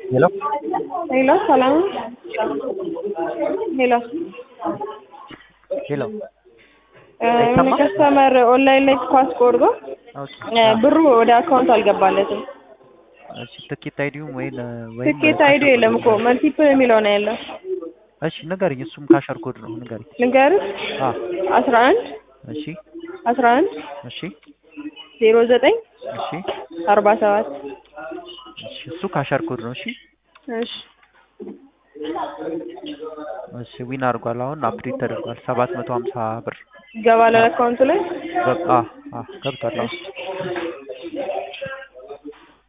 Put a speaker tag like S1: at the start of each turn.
S1: ሄሎ
S2: ሄሎ ሰላም ሄሎ
S1: ሄሎ
S2: የሆነ ከስተመር ኦንላይን ላይ ኳስ ቆርጦ
S1: ኦኬ
S2: ብሩ ወደ አካውንት አልገባለትም።
S1: እሺ ትኬት አይዲውም ወይ ወይ
S2: ትኬት አይዲ የለም እኮ መልቲፕል የሚለው ነው ያለው።
S1: እሺ ንገሪኝ። እሱም ካሸር ኮድ ነው ንገሪኝ።
S2: ልንገርህ
S1: አ
S2: አስራ አንድ
S1: እሺ
S2: አስራ አንድ
S1: እሺ
S2: ዜሮ ዘጠኝ
S1: እሺ
S2: አርባ ሰባት
S1: እሺ እሱ ካሸር ኮድ ነው። እሺ
S2: እሺ
S1: እሺ ዊን አድርጓል። አሁን አፕዴት ተደርጓል። ሰባት መቶ ሀምሳ ብር
S2: ይገባል አካውንቱ ላይ
S1: ገብ- አ አ ገብቷል። አሁን